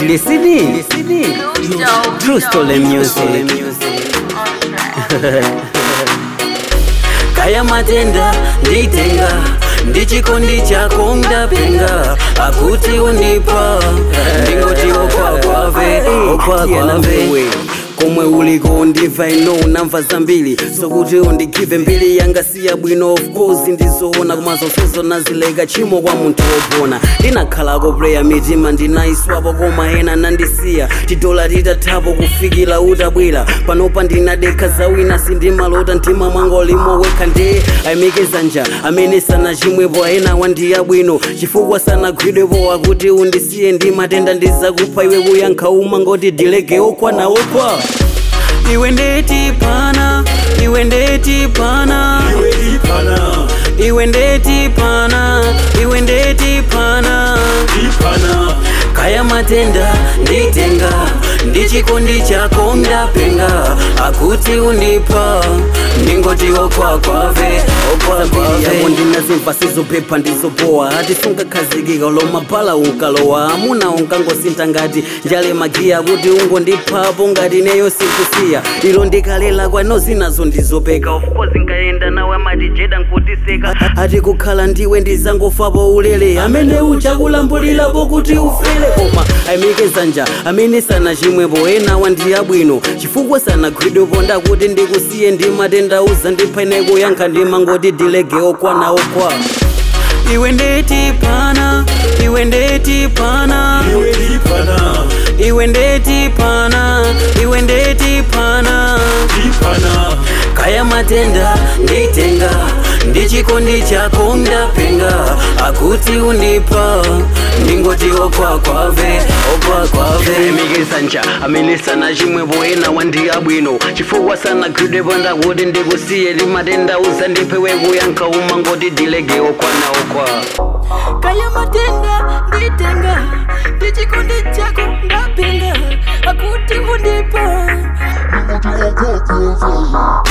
Tilesini True Story Music Kaya matenda nditenga ndichikondi chako ndapenga akuti undipa ndingoti okwakwave okwakwave komwe uliko ndimva ino unamva zambiri sokuti undigive mbiri yanga siya bwino of course ndizoona koma zonsezo nazileka chimo kwa munthu wopona ndinakhalako preya mitima ndinayiswapo koma ena nandisiya tidola titathapo kufikira utabwera panopa ndinadekha zawina sindimalota mtima mwanga ulimo wekha ndi ayimikeza nja amene sanachimwepo ena wandiya bwino chifukwa sanagwidwepo akuti undisiye ndi matenda ndizakupha iwe kuyankha uma ngoti dilege okwana okwa iwe ndeti pana iwe ndeti pana iwe ndeti pana iwe ndeti pana kaya matenda nditenga ndichikondi chako ndapenga akuti undipa ndingoti okwakwave okwakwave ndinazimva sizophepa ndizopowa atisungakhazikika lomaphala unkalowa amuna unkangosintha ngati njale magiya kuti ungondiphapo ngati neyo sikusiya ilo ndikalela kwano zinazo ndizopeka ufuko zinkayenda nawe amati jeda nkutiseka ati kukhala ndiwe ndizangofapo ulele amene uchakulambulirapo kuti ufele koma ayimikeza nja amene sanachimwepo ena wandiya bwino chifukwa sanagwidwepo ndakuti ndikusiye ndi matenda uza ndiphene kuyankha ndimangoti dilege okwana okwa iwe ndeti pana iwe ndeti pana iwe ndeti pana iwe ndeti pana kaya matenda nditenga ndichikondi chako ndapenga akuti undipa ndingoti okwakwave okwakwave mikisa nja amene sanachimwepo ena wandiya bwino chifukwa sanagwidwepo ndakuti ndikusiye ndi matenda uza ndiphewe kuyankha uma ngoti dilege okwana okwa kaya matenda nditenga ndichikondi chako ndapenga akuti undipa Ndingoti okwakwave